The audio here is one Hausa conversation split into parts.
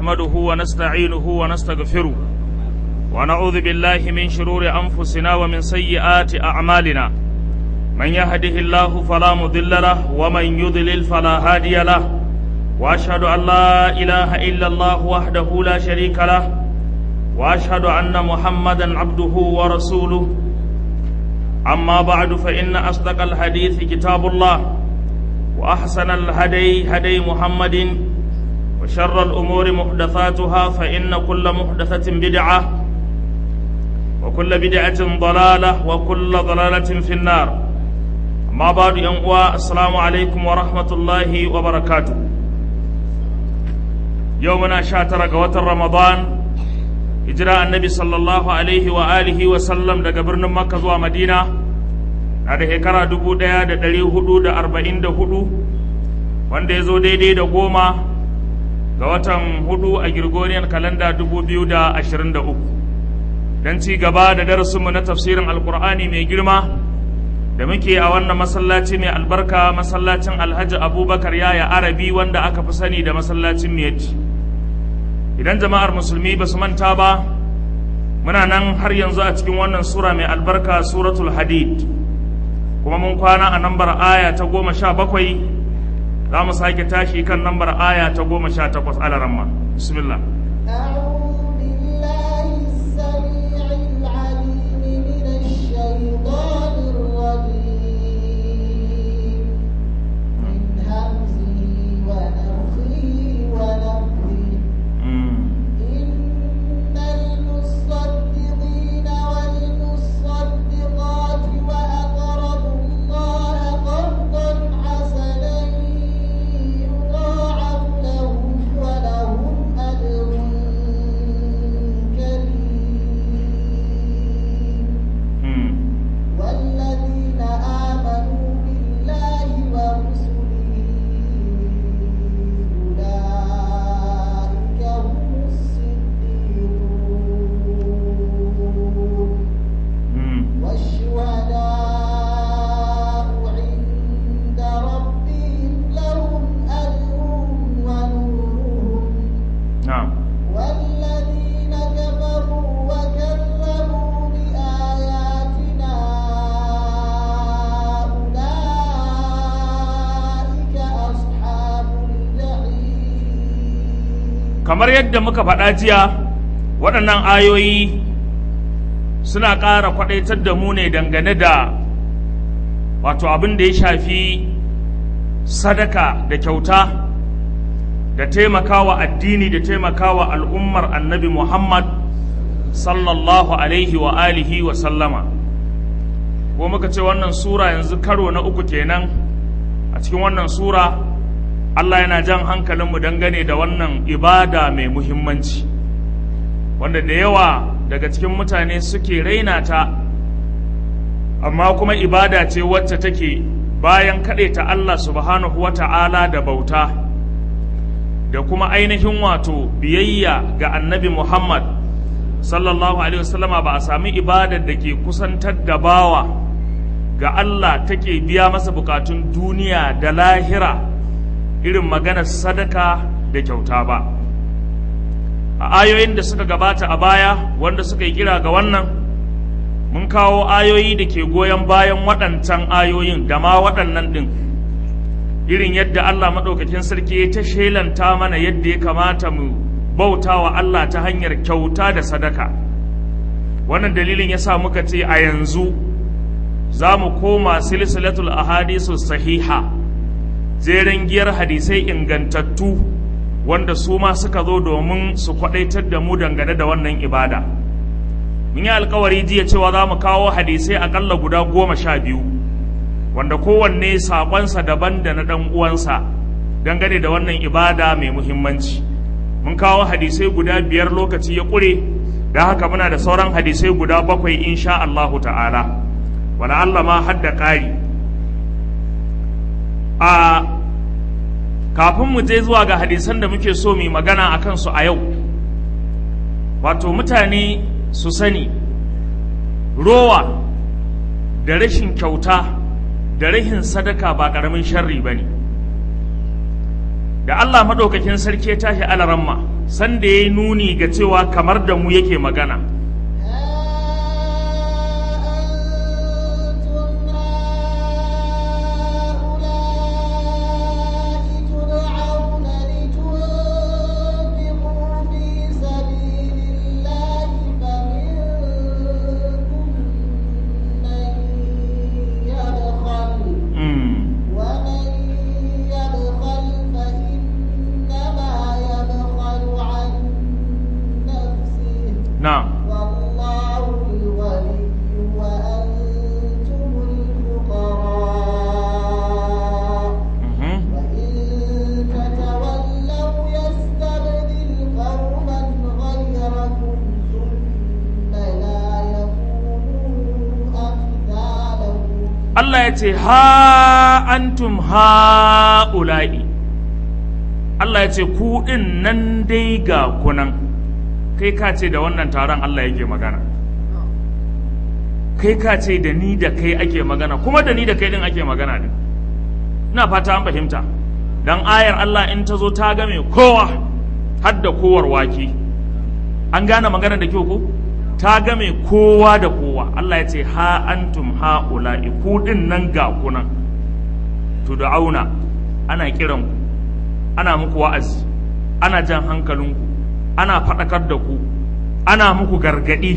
نحمده ونستعينه ونستغفره ونعوذ بالله من شرور أنفسنا ومن سيئات أعمالنا من يهده الله فلا مضل له ومن يضلل فلا هادي له وأشهد أن لا إله إلا الله وحده لا شريك له وأشهد أن محمدا عبده ورسوله أما بعد فإن أصدق الحديث كتاب الله وأحسن الهدي هدي محمد وشر الأمور محدثاتها فإن كل محدثة بدعة وكل بدعة ضلالة وكل ضلالة في النار أما بعد ينقوى السلام عليكم ورحمة الله وبركاته يومنا شاتر قوة رمضان hijira annabi sallallahu alaihi wa alihi wa sallam daga birnin makka zuwa madina na da shekara dubu ɗaya da ɗari hudu da arba'in da hudu wanda ya zo daidai da goma ga watan hudu a girgoriyar kalanda dubu biyu da ashirin da uku don ci gaba da darasinmu na tafsirin alkur'ani mai girma da muke a wannan masallaci mai albarka masallacin alhaji abubakar yaya arabi wanda aka fi sani da masallacin miyatti idan jama'ar musulmi ba su manta ba muna nan har yanzu a cikin wannan sura mai albarka suratul hadid kuma mun kwana a nambar aya ta goma sha bakwai za mu sake tashi kan nambar aya ta goma sha takwas alaramma bismillah kamar yadda muka faɗa jiya waɗannan ayoyi suna ƙara kwaɗaitar da mu ne dangane da wato abin da ya shafi sadaka da kyauta da taimakawa addini da taimakawa al'ummar annabi muhammad sallallahu alaihi wa alihi wa sallama ko muka ce wannan sura yanzu karo na uku kenan a cikin wannan sura Allah yana jan hankalinmu dangane da wannan ibada mai muhimmanci wanda da yawa daga cikin mutane suke raina ta amma kuma ibada ce wacce take bayan kaɗe ta Allah subhanahu wa ta'ala da bauta da kuma ainihin wato biyayya ga annabi Muhammad sallallahu alaihi wasallama ba a sami ibadar da ke kusantar da bawa ga Allah take biya masa bukatun duniya da lahira irin maganar sadaka da kyauta ba a ayoyin da suka gabata a baya wanda suka yi kira ga wannan mun kawo ayoyi da ke goyon bayan waɗancan ayoyin da ma waɗannan ɗin irin yadda Allah maɗaukakin sarki ya ta shelanta mana yadda ya kamata mu bauta wa Allah ta hanyar kyauta da sadaka wannan dalilin ya sa muka ce a yanzu za mu koma silsilatul ahadisu sahiha jeren giyar hadisai ingantattu wanda su ma suka zo domin su kwadaitar da mu dangane da wannan ibada mun yi alkawari jiya cewa za mu kawo hadisai akalla guda goma sha biyu wanda kowanne saƙonsa daban da na ɗan uwansa dangane da wannan ibada mai muhimmanci mun kawo hadisai guda biyar lokaci ya ƙure da haka muna da sauran hadisai guda bakwai insha Allahu ta'ala wala Allah ma hadda ƙari a kafin mu je zuwa ga hadisan da muke so mu magana a kansu a yau wato mutane su sani rowa da rashin kyauta da rashin sadaka ba ƙaramin sharri ba ne da Allah maɗaukakin sarki ya tashi alaramma sanda ya yi nuni ga cewa kamar da mu yake magana Mm. ومن يبخل فإنما يبخل عن نفسه na'am والله الغني وأنتم الفقراء Mhm. وإن تتولوا يستبدل قوما غيركم ثم لا يكونوا أمثالكم Allah ya ce ha antum ha'ula'i Allah ya ce ku ɗin nan dai ga kunan kai ka ce da wannan taron Allah yake magana kai ka ce da ni da kai ake magana kuma da ni da kai ɗin ake magana din ina fata an fahimta dan ayar Allah in ta zo ta game kowa har da kowar waki an gane magana da kyau ko ta game kowa da kowa Allah ya ce ha antum ha ula'i ku din nan ga kunan to da auna ana kiran ku ana muku wa'azi ana jan hankalinku ana faɗakar da ku ana muku gargaɗi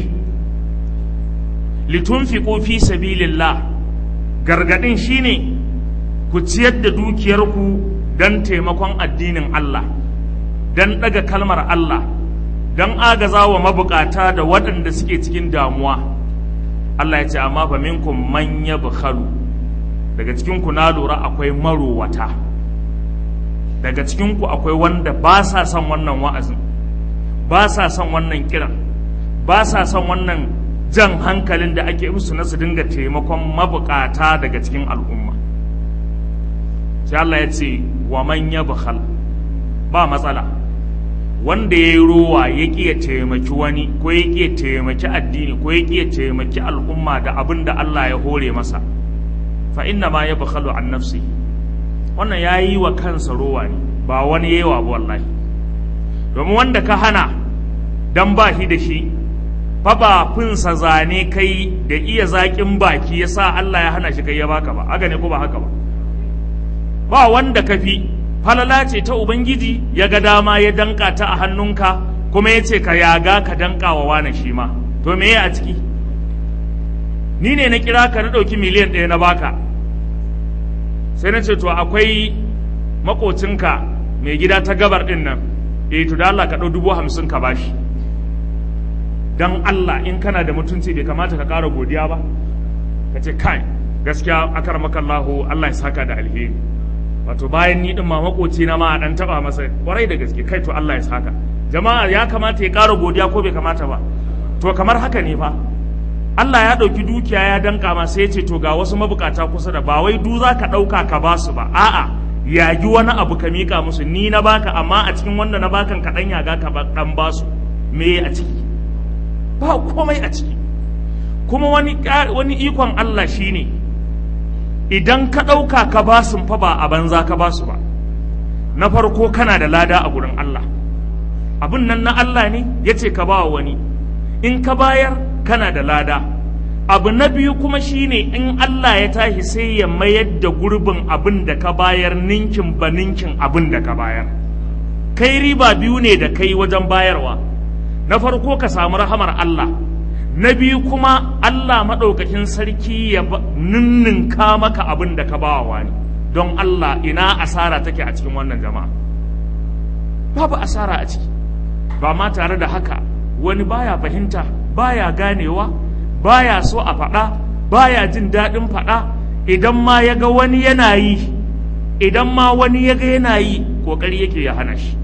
litunfiqu fi sabilillah gargaɗin shine ku ciyar da dukiyarku don taimakon addinin Allah don ɗaga kalmar Allah don agaza wa mabukata da waɗanda suke cikin damuwa Allah ya ce amma fa minkum man yabkhalu daga cikin ku na lura akwai marowata daga cikin ku akwai wanda ba sa son wannan wa'azin ba sa son wannan kiran ba sa son wannan jan hankalin da ake musu na su dinga taimakon mabukata daga cikin al'umma sai Allah ya ce wa man yabkhal ba matsala wanda ya yi rowa ya ƙi ya taimaki wani ko ya ƙi ya taimaki addini ko ya ƙi ya taimaki al'umma da abin da Allah ya hore masa fa inna ma ya bakhalu an nafsi wannan ya yi wa kansa rowa ne ba wani ya yi wa wallahi domin wanda ka hana dan ba shi da shi fa ba finsa zane kai da iya zaƙin baki ya sa Allah ya hana shi kai ya baka ba haka ne ko ba haka ba ba wanda ka fi falala ce ta Ubangiji ya ga dama ya danka ta a hannunka kuma ya ce ka yaga ka danka wa wane shi ma to me a ciki ni ne na kira ka na ɗauki miliyan ɗaya na baka sai na ce to akwai makocinka mai gida ta gabar ɗin nan eh to da Allah ka ɗau dubu hamsin ka bashi dan Allah in kana da mutunci bai kamata ka ƙara godiya ba ka ce kai gaskiya akar makallahu Allah ya saka da alheri wato bayan ni din ma makoci na ma dan taba masa kwarai da gaske kai to Allah ya saka jama'a ya kamata ya ƙara godiya ko bai kamata ba to kamar haka ne fa Allah ya ɗauki dukiya ya danka ma sai ya ce to ga wasu mabukata kusa da ba wai du za ka ɗauka ka ba su ba a'a yagi wani abu ka mika musu ni na baka amma a cikin wanda na bakan ka dan yaga ka dan ba su me a ciki ba komai a ciki kuma wani wani ikon Allah shine idan ka ɗauka ka ba su fa ba a banza ka ba su ba na farko kana da lada a gurin Allah abin nan na Allah ne ya ce ka ba wani in ka bayar kana da lada abu na biyu kuma shine in Allah ya tashi sai ya mayar da gurbin abin da ka bayar ninkin ba ninkin abin da ka bayar kai riba biyu ne da kai wajen bayarwa na farko ka samu rahamar Allah na biyu kuma Allah maɗaukakin sarki ya ninninka maka abin da ka bawa wani don Allah ina asara take a cikin wannan jama'a babu asara a ciki ba ma tare da haka wani baya fahimta baya ganewa baya so a faɗa baya jin daɗin faɗa idan ma ya ga wani yana yi idan ma wani ya ga yana yi ƙoƙari yake ya hana shi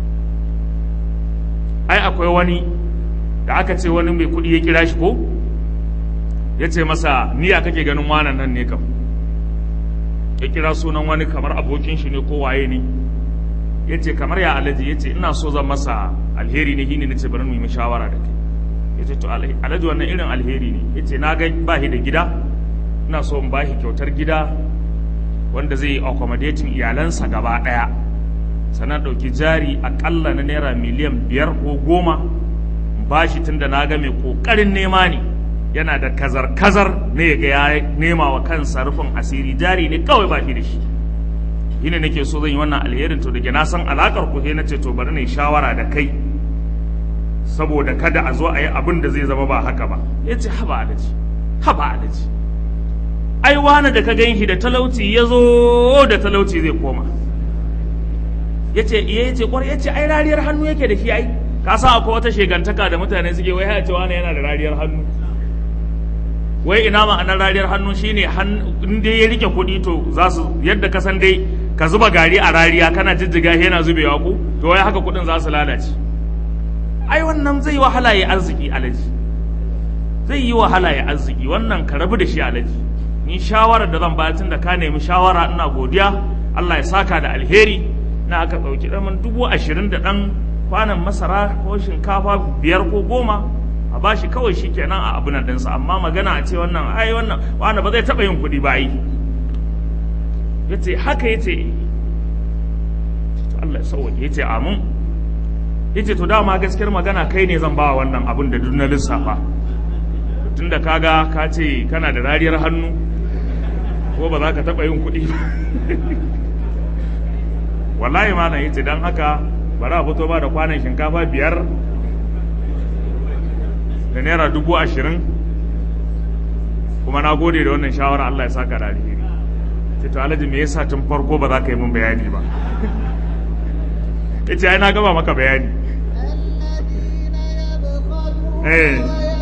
ai akwai wani da aka ce wani mai kuɗi ya kira shi ko ya ce masa niya kake ganin wanan nan ne kam ya kira sunan wani kamar abokin shi ne ko waye ne ya ce kamar ya alaji ya ce ina so zan masa alheri ne hini na ce bari mu yi shawara da kai ya ce to alhaji wannan irin alheri ne ya ce na ga ba shi da gida ina so in ba shi kyautar gida wanda zai yi accommodating iyalansa gaba ɗaya sannan ɗauki jari aƙalla na naira miliyan biyar ko goma bashi tun da na ga mai ƙoƙarin nema ne yana da kazar-kazar ne ga ya nema wa kansa rufin asiri jari ne kawai ba shi da shi shi ne nake so zan yi wannan alherin to da na san alakar ku sai na ce to bari na yi shawara da kai saboda kada a zo a yi abin da zai zama ba haka ba ya ce haba alaji haba alaji ai wani da ka gan shi da talauci ya zo da talauci zai koma ya ce iya ya ce kwar ya ce ai rariyar hannu yake da shi ai ka san akwai wata shegantaka da mutane suke wai ya ce wani yana da rariyar hannu wai ina ma'anar rariyar hannu shine in dai ya rike kuɗi to za su yadda ka san dai ka zuba gari a rariya kana jijjiga yana zubewa ku to wai haka kuɗin za su lalace ai wannan zai yi wahala ya arziki alaji zai yi wahala ya arziki wannan ka rabu da shi alaji ni shawarar da zan bayar tun da ka nemi shawara ina godiya Allah ya saka da alheri na aka ɗauki ɗaman dubu ashirin da ɗan kwanan masara ko shinkafa biyar ko goma a bashi kawai shi kenan a abunan ɗinsa amma magana a ce wannan ai wannan wani ba zai taɓa yin kuɗi ba yi ya ce haka ya ce Allah ya sauwaje ya ce amin ya ce to dama gaskiyar magana kai ne zan ba wannan abin da duk na lissafa tun da kaga ka ce kana da rariyar hannu ko ba za ka taɓa yin kuɗi ba wallahi malam ya ce don haka bari a fito ba da kwanan shinkafa biyar da naira dubu ashirin kuma na gode da wannan shawara Allah ya saka da alheri ce to alhaji me yasa tun farko ba za ka yi min bayani ba yace ai na gaba maka bayani الذين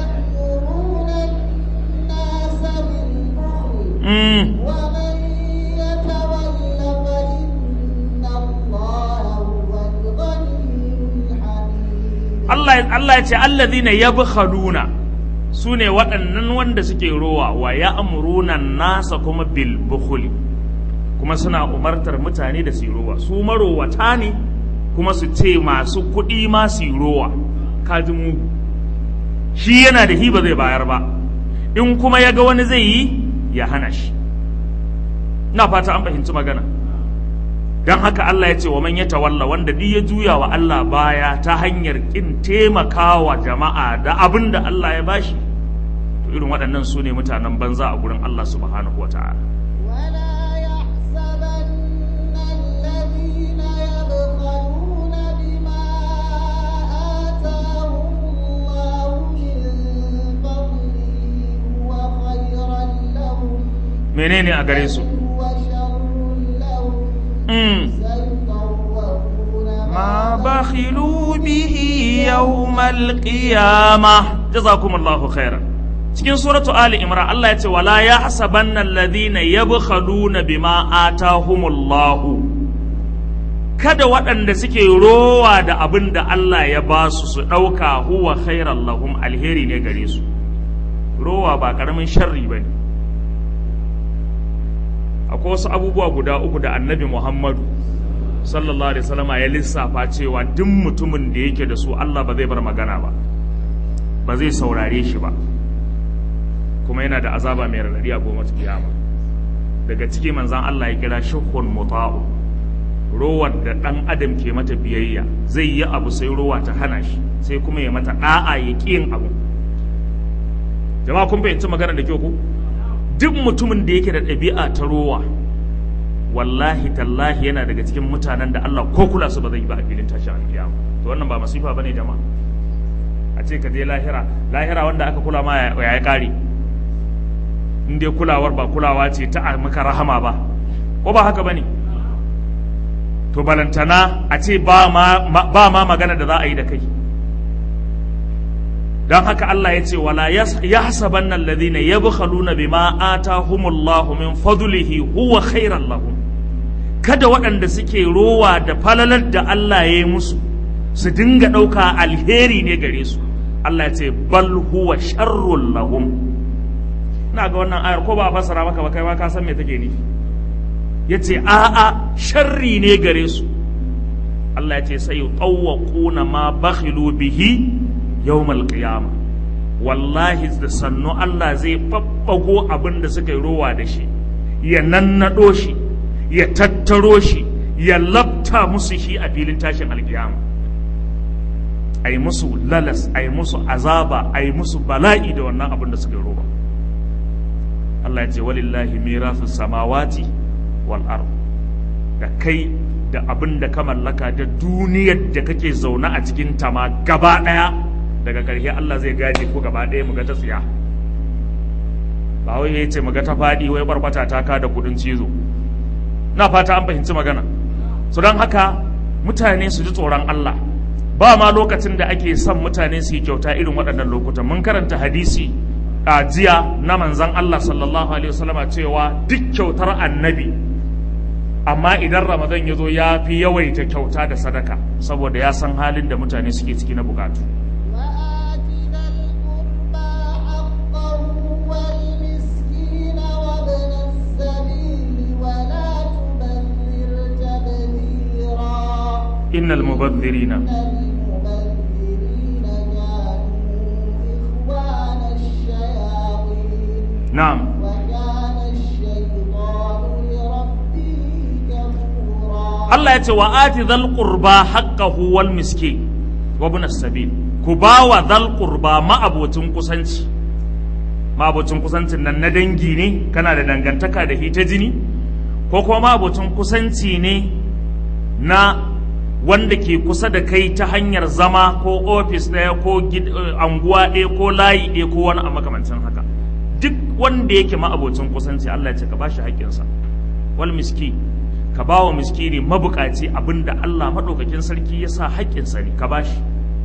mm. يبخلون الناس بالبخل ومن يتول فإن الله هو الغني الحميد Allah Allah ya ce allazina yabkhaluna su ne waɗannan wanda suke rowa wa ya'muruna nasa kuma bil bukhli kuma suna umartar mutane da su yi rowa su marowata ne kuma su ce masu kuɗi ma su yi rowa kaji mugu shi yana da hi ba zai bayar ba in kuma ya ga wani zai yi ya hana shi ina fata an fahimci magana don haka Allah ya ce wa man ya tawalla wanda duk ya juya wa Allah baya ta hanyar kin taimakawa jama'a da abin da Allah ya bashi to irin waɗannan su ne mutanen banza a gurin Allah subhanahu wa ta'ala ولا يحسبن الذين يبخلون بما آتاهم الله من فضله هو خيرا لهم menene a gare su بل هو شر لهم mm. سيطوقون ما بخلوا به يوم القيامة جزاكم الله خيرا cikin suratu Ali Imran Allah ya ce wala yahsabanna alladhina yabkhaluna bima atahumullahu kada waɗanda suke rowa da abin da Allah ya ba su su ɗauka huwa khairan lahum alheri ne gare su rowa ba ƙaramin sharri ba ne akwai wasu abubuwa guda uku da annabi Muhammadu sallallahu alaihi wasallama ya lissafa cewa duk mutumin da yake da su Allah ba zai bar magana ba ba zai saurare shi ba kuma yana da azaba mai radadi a goma kiyama daga ciki manzan Allah ya kira shuhun muta'u rowar da dan adam ke mata biyayya zai yi abu sai rowa ta hana shi sai kuma ya mata da'a ya ƙi yin abu jama'a kun fahimci magana da kyau ku duk mutumin da yake da ɗabi'a ta rowa wallahi tallahi yana daga cikin mutanen da Allah ko kula su ba zai yi ba a filin tashin alkiyama to wannan ba masifa bane jama'a a ce ka je lahira lahira wanda aka kula ma ya ya kare in dai kulawar ba kulawa ce ta a maka rahama ba ko ba haka bane to balantana a ce ba ma ba ma magana da za a yi da kai don haka Allah ya ce wala yahsabanna alladhina yabkhaluna bima atahumullahu min fadlihi huwa khairan lahum kada waɗanda suke rowa da falalar da Allah ya yi musu su dinga ɗauka alheri ne gare su Allah ya ce bal huwa sharrun lahum ina ga wannan ayar ko ba a fassara maka ba kai ma ka san me take nufi yace a'a sharri ne gare su Allah ya ce sai yutawwaquna ma bakhilu bihi yawmal qiyama wallahi da sannu Allah zai babbago abin da suka yi rowa da shi ya nannado shi ya tattaro shi ya labta cika musu shi a filin tashin alkiyama a yi musu lalas a yi musu azaba a yi musu bala'i da wannan abin da suka roba Allah ya ce walillahi mirasu samawati wal ard da kai da abin da ka mallaka da duniyar da kake zaune a cikin ta ma gaba daya daga ƙarshe Allah zai gaje ko gaba daya mu ga ta tsiya ba wai ya ce mu ga ta faɗi wai barbata ta ka da kudin cizo na fata an fahimci magana su don haka mutane su ji tsoron Allah ba ma lokacin da ake son mutane su yi kyauta irin waɗannan lokutan mun karanta hadisi a jiya na manzan Allah sallallahu alaihi wasallama cewa duk kyautar annabi amma idan ramadan ya zo ya fi yawaita kyauta da sadaka saboda ya san halin da mutane suke ciki na bukatu وآت ذا القربى حقه والمسكين وابن السبيل ولا تبذر تبذيرا innal mubadhirina المبذرين كانوا إخوان الشياطين na'am وكان الشيطان لربه كفورا Allah ya ce wa ati dhal qurba haqqahu wal miskin wa ibn sabil ku bawa dhal qurba ma'abocin kusanci ma'abocin kusancin nan na dangi ne kana da dangantaka da hita jini ko kuma ma'abocin kusanci ne na wanda ke kusa da kai ta hanyar zama ko ofis ɗaya ko gid- eh, anguwa ɗaya ko layi ɗaya ko wani a makamancin haka duk wanda yake ma'abocin kusanci Allah ya ce ka bashi haƙƙinsa wal miski ka ba wa miskini mabukaci abinda Allah maɗaukakin sarki ya sa haƙƙinsa ne ka bashi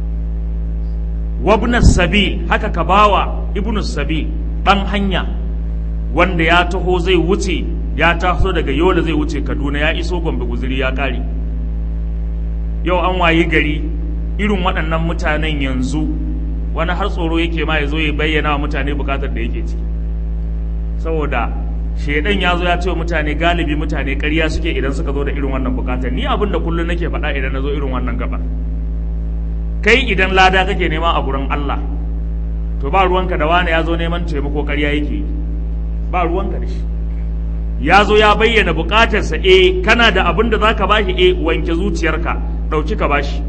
wabnas sabil haka ka ba wa ibnus sabil ɗan hanya wanda ya taho zai wuce ya taso daga yola zai wuce kaduna ya iso gombe guziri ya ƙare yau an wayi gari irin waɗannan mutanen yanzu wani har tsoro yake ma ya zo ya bayyana wa mutane bukatar da yake ciki saboda shaidan ya zo ya ce wa mutane galibi mutane ƙarya suke idan suka zo da irin wannan bukatar ni abin da kullum nake faɗa idan na zo irin wannan gaba kai idan lada kake nema a gurin Allah to ba ruwanka da wani ya zo neman taimako ƙarya yake yi ba ruwanka da shi ya zo ya bayyana bukatarsa eh kana da abin da zaka bashi eh wanke zuciyarka ɗauki ka bashi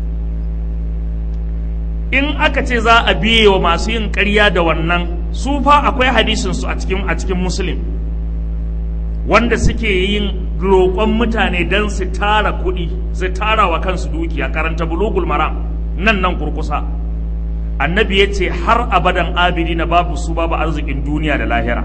in aka ce za a biye wa masu yin ƙarya da wannan su fa akwai hadisin su a cikin a cikin muslim wanda suke yin roƙon mutane don su tara kuɗi su tara wa kansu dukiya karanta bulugul maram nan nan kurkusa annabi ya ce har abadan abidi na babu su babu arzikin duniya da lahira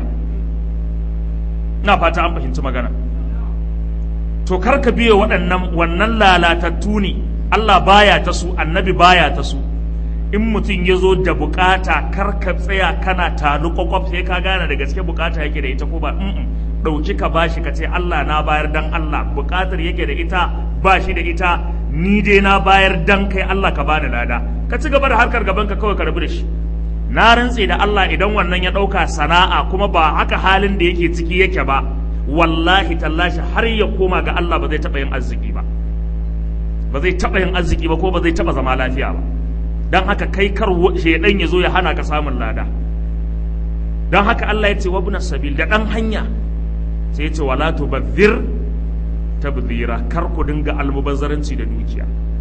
na fata an fahimci magana to kar ka biye waɗannan wannan lalatattu ne Allah baya ta su annabi baya ta su in mutum ya zo da bukata kar ka tsaya kana talu kwakwaf sai ka gane da gaske bukata yake da ita ko ba mm ɗauki ka bashi ka ce Allah na bayar dan Allah bukatar yake da ita ba shi da ita ni dai na bayar dan kai Allah ka bani lada ka ci gaba da harkar gaban ka kawai ka rabu da shi na rantse da Allah idan wannan ya ɗauka sana'a kuma ba haka halin da yake ciki yake ba wallahi tallashi har ya koma ga Allah ba zai taɓa yin arziki ba ba zai taɓa yin arziki ba ko ba zai taɓa zama lafiya ba don haka kai kar shaidan ya zo ya hana ka samun lada don haka Allah ya ce wa bunas sabil da ɗan hanya sai ya ce wala tubazzir tabzira kar ku dinga almubazzaranci da dukiya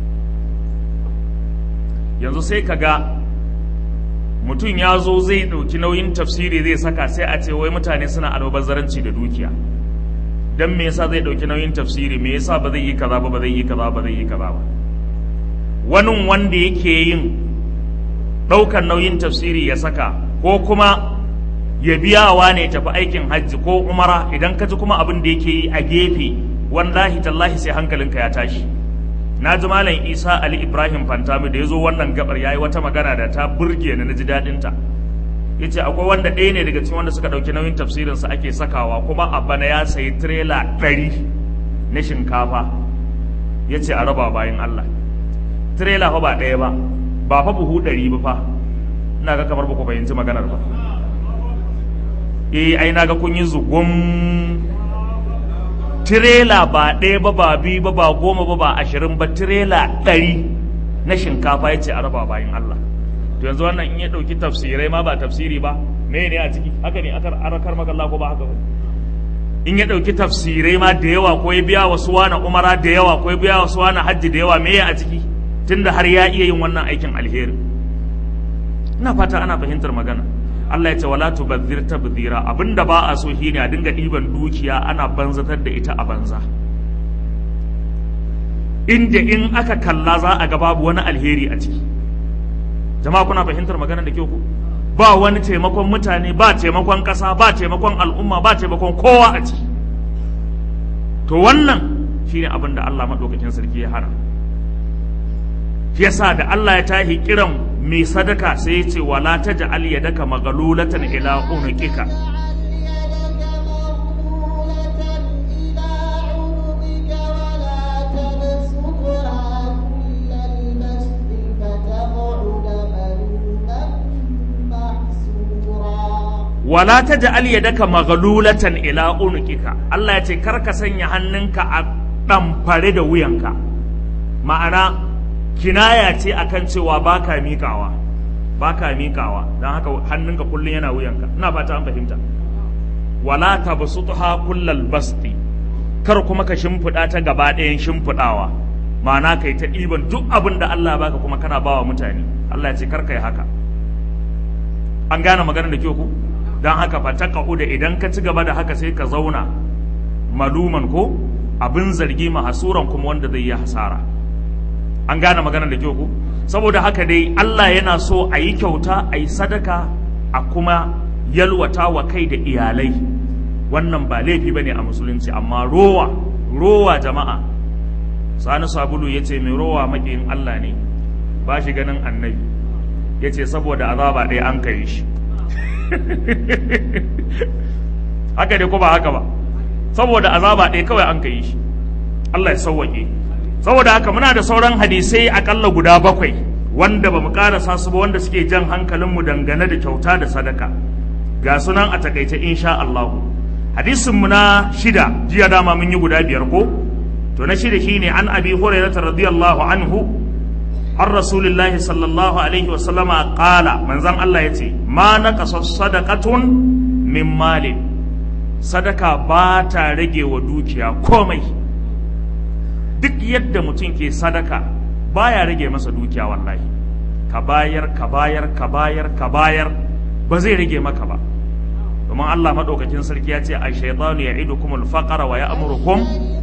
yanzu sai ka ga mutum ya zo zai ɗauki nauyin tafsiri zai saka sai a ce wai mutane suna almubazzaranci da dukiya dan me yasa zai ɗauki nauyin tafsiri me yasa ba zai yi kaza ba ba zai yi kaza ba zai yi kaza ba wani wanda yake yin ɗaukar nauyin tafsiri ya saka ko kuma ya biya wa ne tafi aikin hajji ko umara idan ka ji kuma abin da yake yi a gefe wallahi tallahi sai hankalinka ya tashi na ji malam isa ali ibrahim fantami da ya zo wannan gabar ya yi wata magana da ta burge ni na ji daɗinta ya ce akwai wanda ɗaya ne daga cikin wanda suka ɗauki nauyin tafsirinsa ake sakawa kuma a bana ya sayi tirela ɗari na shinkafa ya ce a raba bayan allah tirela fa ba ɗaya ba ba fa buhu ɗari ba fa ina ga kamar ba ku fahimci maganar ba eh ai na ga kun yi zugun tirela ba ɗaya ba ba biyu ba ba goma ba ba ashirin ba tirela ɗari na shinkafa ya ce a raba bayan Allah to yanzu wannan in ya ɗauki tafsirai ma ba tafsiri ba me ne a ciki haka ne aka arakar maka Allah ko ba haka ba in ya ɗauki tafsirai ma da yawa ko ya biya wasu wani umara da yawa ko ya biya wasu wani hajji da yawa me a ciki tunda har ya iya yin wannan aikin alheri ina fata ana fahimtar magana Allah ya ce wala tubazzir tabzira abinda ba a so shine a dinga ɗiban dukiya ana banzatar da ita a banza inda in aka kalla za a ga babu wani alheri a ciki jama'a kuna fahimtar magana da kyau ku ba wani taimakon mutane ba taimakon ƙasa ba taimakon al'umma ba taimakon kowa a ciki to wannan shine abin da Allah maɗaukakin sarki ya hana shi yasa da Allah ya tahi kiran mai sadaka sai ya ce wala taj'al yadaka maghlulatan ila unuqika wala taj'al yadaka maghlulatan ila unuqika Allah ya ce kar ka sanya hannunka a ɗamfare da wuyanka ma'ana kinaya ce akan cewa baka miƙawa baka miƙawa don haka hannunka kullum yana wuyanka ina fata an fahimta wala tabsutha kullal basti kar kuma ka shimfiɗa ta gaba ɗayan shimfiɗawa ma'ana kai ta ɗiban duk abin da Allah baka kuma kana bawa mutane Allah ya ce kar kai haka an gane maganar da kyau ku don haka fa ta da idan ka ci gaba da haka sai ka zauna maluman ko abin zargi mahasuran kuma wanda zai yi hasara an gane maganar da kyau ku saboda haka dai Allah yana so a yi kyauta a yi sadaka a kuma yalwata wa kai da iyalai wannan ba laifi bane a musulunci amma rowa rowa jama'a sani sabulu ya ce mai rowa maƙiyin Allah ne ba shi ganin annabi ya ce saboda azaba ɗaya an kai shi haka dai ko ba haka ba saboda azaba ɗaya kawai an kai shi Allah ya sauwaƙe saboda haka muna da sauran hadisai akalla guda bakwai wanda ba mu karasa su ba wanda suke jan hankalinmu dangane da kyauta da sadaka ga sunan a takaice insha Allah hadisin mu na shida jiya dama mun yi guda biyar ko to na shida shine an abi hurairah radiyallahu anhu har rasulullahi sallallahu alaihi wa sallama qala manzon Allah yace ma naqasa sadaqatun min mali sadaka ba ta rage wa dukiya komai duk yadda mutum ke sadaka baya rage masa dukiya wallahi ka bayar ka bayar ka bayar ka bayar ba zai rage maka ba domin Allah madaukakin sarki ya ce a shaytanu ya'idukumul faqra wa ya'murukum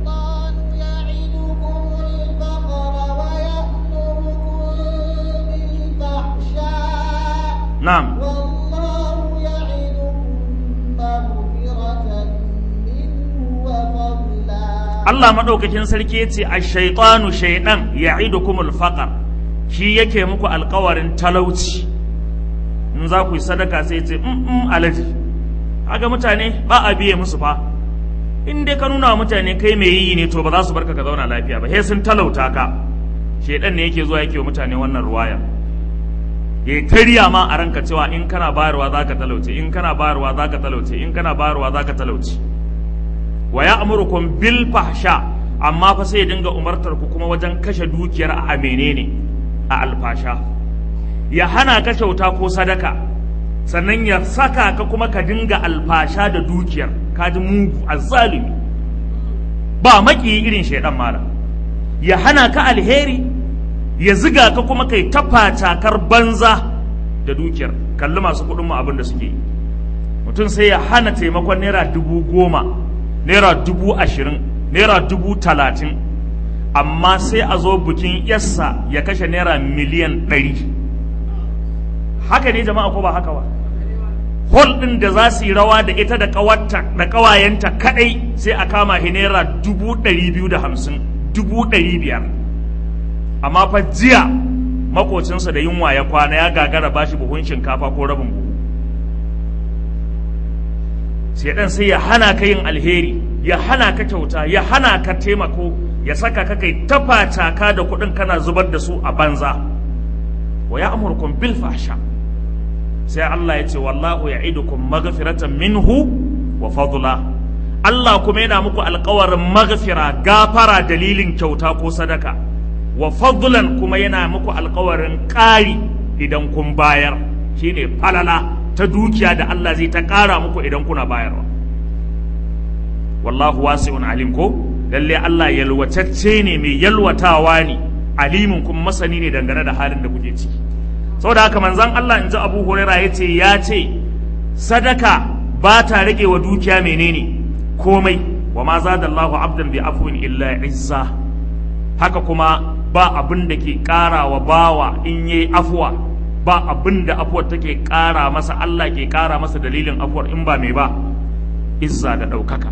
na'am والله يعدكم مغفرة منه وفضلا Allah madaukakin sarki ya ce a shaytanu shaydan ya'idukumul faqr shi yake muku alkawarin talauci in za ku yi sadaka sai ce in alaji kaga mutane ba a biye musu fa in dai ka nuna wa mutane kai mai yi ne to ba za su barka ka zauna lafiya ba sai sun talauta ka shedan ne yake zuwa yake wa mutane wannan ruwaya ya tariya ma a ranka cewa in kana bayarwa za ka talauce in kana bayarwa za ka talauce in kana bayarwa za ka talauce wa ya amurukum bil fahsha amma fa sai ya dinga umartar ku kuma wajen kashe dukiyar a menene a alfasha ya hana ka kyauta ko sadaka sannan ya saka ka kuma ka dinga alfasha da dukiyar ka ji mugu azzalimi ba maki irin shaidan mala ya hana ka alheri ya ziga ka kuma kai tafa takar banza da dukiyar kalli masu kuɗin mu abin da suke yi mutum sai ya hana taimakon naira dubu goma naira dubu ashirin naira dubu talatin amma sai a zo bikin yassa ya kashe naira miliyan ɗari haka ne jama'a ko ba haka ba hol ɗin da za su yi rawa da ita da ƙawarta da ƙawayenta kaɗai sai a kama shi naira dubu ɗari biyu da hamsin dubu ɗari biyar amma fa jiya makocinsa da yunwa ya kwana ya gagara bashi buhun shinkafa ko rabin buhu sai dan sai ya hana ka yin alheri ya hana ka kyauta ya hana ka taimako ya saka ka kai tafata da kuɗin kana zubar da su a banza wa ya amurkum bil fahsha sai Allah ya ce wallahu ya'idukum maghfiratan minhu wa fadla Allah kuma yana muku alƙawarin maghfira gafara dalilin kyauta ko sadaka wa fadlan kuma yana muku alƙawarin ƙari idan kun bayar shine falala ta dukiya da Allah zai ta ƙara muku idan kuna bayarwa wallahu wasi'un alim ko lalle Allah yalwatacce ne mai yalwatawa ne alimin kuma masani ne dangane da halin da kuke ciki saboda haka manzon Allah in ji Abu Huraira yace ya ce sadaka ba ta rage wa dukiya menene komai wa ma zadallahu abdan bi afwin illa izza haka kuma ba abin da ke ƙara wa bawa in yi afuwa ba abin da afuwar take ƙara masa Allah ke ƙara masa dalilin afuwar in ba mai ba izza da ɗaukaka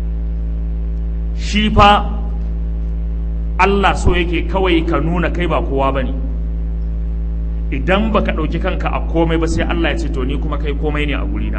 shi fa Allah so yake kawai ka nuna kai ba kowa ba ne idan baka ɗauki kanka a komai ba sai Allah ya ce to ni kuma kai komai ne a gurina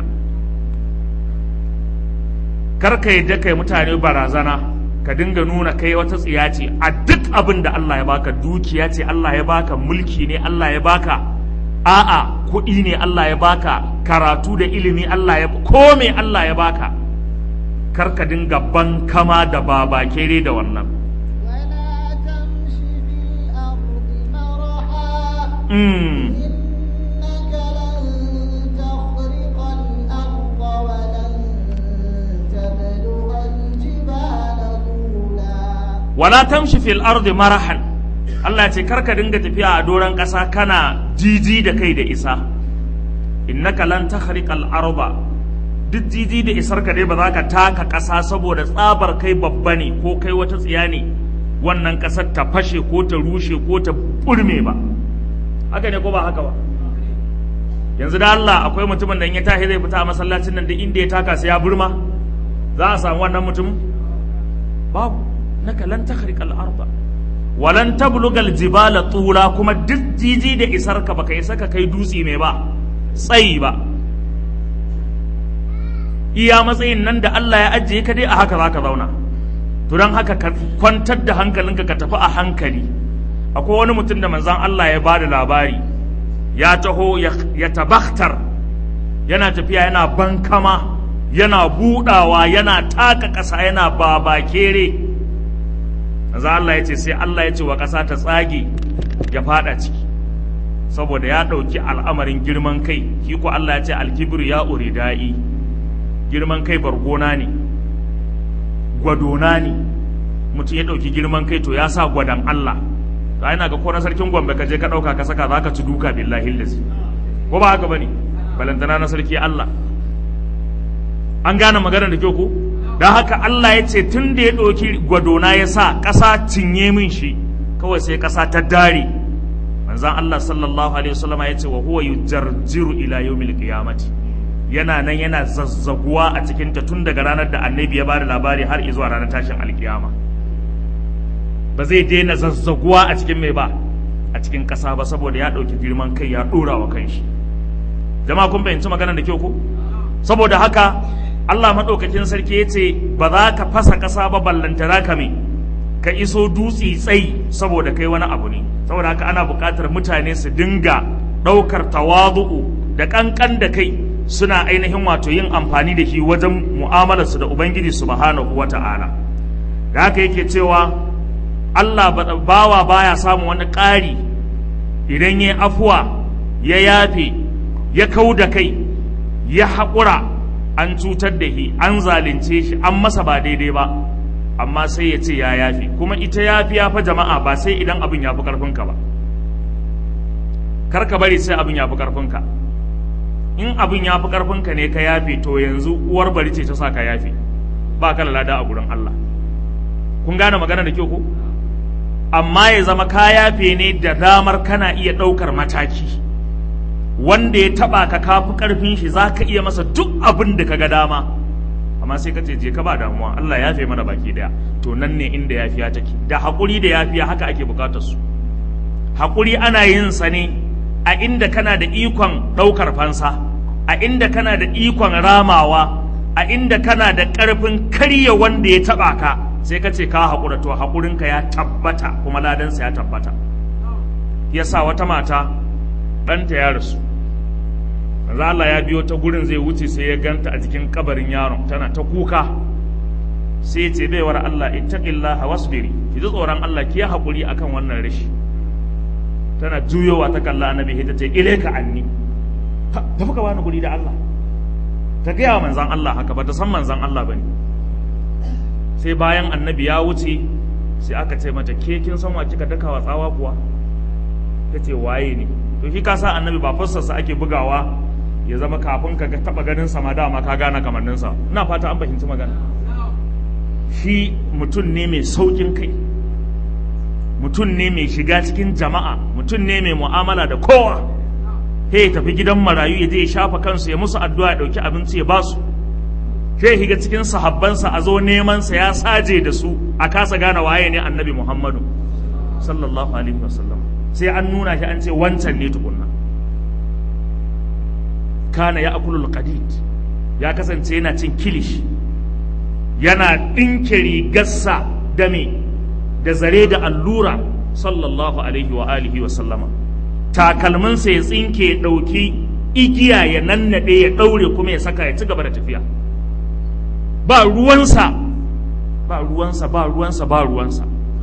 kar ka yadda kai mutane barazana ka dinga nuna kai wata tsiya ce a duk abin da Allah ya baka dukiya ce Allah ya baka mulki ne Allah ya baka a'a kuɗi ne Allah ya baka karatu da ilimi Allah ya ko me Allah ya baka kar ka dinga bankama da baba kere da wannan ولا تمش في الأرض مرحا mm. إنك لن تخرق الأرض ولن تبلغ الجبال طولا wala tamshi fil ardi marahan Allah ce karka dinga tafiya a doron ƙasa kana jiji da kai da isa innaka lan takhriqal arda duk jiji da isar ka dai ba za ka taka ƙasa saboda tsabar kai babba ne ko kai wata tsiya ne wannan ƙasar ta fashe ko ta rushe ko ta burme ba haka ne ko ba haka ba yanzu da Allah akwai mutumin da in ya tashi zai fita a masallacin nan da inda ya taka sai ya burma za a samu wannan mutum babu naka lan takhriqal arda walan tablugal jibala tula kuma duk jiji da isar ka baka isa ka kai dutse mai ba tsayi ba iya matsayin nan da Allah ya ajiye ka dai a haka zaka zauna to don haka ka kwantar da hankalinka ka tafi a hankali akwai wani mutum da manzon Allah ya bada labari ya taho ya tabaktar yana tafiya yana bankama yana budawa yana taka ƙasa yana babakere manzo Allah ya ce sai Allah ya ce wa ƙasa ta tsage ya fada ciki saboda ya ɗauki al'amarin girman kai shi ko Allah ya ce alkibir ya uridai girman kai bargona ne gwadona ne mutum ya ɗauki girman kai to ya sa gwadon Allah to ina ga ko na sarkin Gombe ka je ka ɗauka ka saka za ka ci duka billahi lazi ko ba haka bane balantana na sarki Allah an gane maganar da kyau ko don haka Allah ya ce tun da ya ɗauki gwadona ya sa ƙasa cinye min shi kawai sai ƙasa ta dare manzan Allah sallallahu alaihi wasallam ya ce wa huwa yujarjiru ila yawmil qiyamati yana nan yana zazzaguwa a cikin ta tun daga ranar da annabi ya ba da labari har zuwa ranar tashin alkiyama ba zai daina zazzaguwa a cikin mai ba a cikin ƙasa ba saboda ya ɗauki girman kai ya ɗora wa kanshi jama'a kun fahimci maganar da kyau ko saboda haka Allah maɗaukakin sarki ya ce ba za ka fasa ƙasa ba ballantana ka me ka iso dutse tsayi saboda kai wani abu ne saboda haka ana buƙatar mutane su dinga ɗaukar tawazu'u da ƙanƙan da kai suna ainihin wato yin amfani da shi wajen mu'amalarsu da Ubangiji subhanahu wa ta'ala da haka yake cewa Allah bawa baya samun wani ƙari idan ya afuwa ya yafe ya kau da kai ya haƙura an cutar da shi an zalunce shi an masa ba daidai ba amma sai ya ce ya yafi kuma ita yafi ya fa jama'a ba sai idan abin ya fi karfinka ba kar ka bari sai abin ya fi karfinka in abin ya fi karfinka ne ka yafe to yanzu uwar bari ce ta sa ka yafe ba ka lada a gurin Allah kun gane magana da kyau ko amma ya zama ka yafe ne da damar kana iya ɗaukar mataki wanda ya taba ka kafi karfin shi za ka iya masa duk abin da ka ga dama amma sai ka ce je ka ba damuwa Allah ya fi mana baki daya to nan ne inda yafiya take da haƙuri da yafiya haka ake bukatar su haƙuri ana yin sa ne a inda kana da ikon ɗaukar fansa a inda kana da ikon ramawa a inda kana da ƙarfin karya wanda ya taba ka sai ka ce ka haƙura to haƙurinka ya tabbata kuma ladansa ya tabbata yasa wata mata ɗanta ya rasu manzo Allah ya biyo ta gurin zai wuce sai ya ganta a jikin kabarin yaron tana ta kuka sai ya ce baiwar Allah ittaqillaha wasbiri ki ji tsoron Allah ki yi hakuri akan wannan rashi tana juyowa ta kalla annabi ta ce ilaika anni tafi ka bani guri da Allah ta gaya wa manzan Allah haka ba ta san manzan Allah bane sai bayan annabi ya wuce sai aka ce mata ke kin san wa kika daka wa tsawa kuwa ta ce waye ne to shi ka sa annabi ba fassarsa ake bugawa ya zama kafin ka ga taba ganin sa ma dama ka gane kamannin sa ina fata an fahimci magana shi mutum ne mai saukin kai mutum ne mai shiga cikin jama'a mutum ne mai mu'amala da kowa he ya tafi gidan marayu ya je ya shafa kansu ya musu addu'a ya dauki abinci ya basu sai ya shiga cikin sahabbansa a zo neman sa ya saje da su a kasa gane waye ne annabi Muhammadu sallallahu alaihi wasallam sai an nuna shi an ce wancan ne tukunna kana ya akulul qadid ya kasance yana cin kilish yana ɗinke rigarsa da me da zare da allura sallallahu alaihi wa alihi wa sallama takalminsa ya tsinke ya ɗauki igiya ya nannaɗe ya ɗaure kuma ya saka ya ci gaba da tafiya ba ruwansa ba ruwansa ba ruwansa ba ruwansa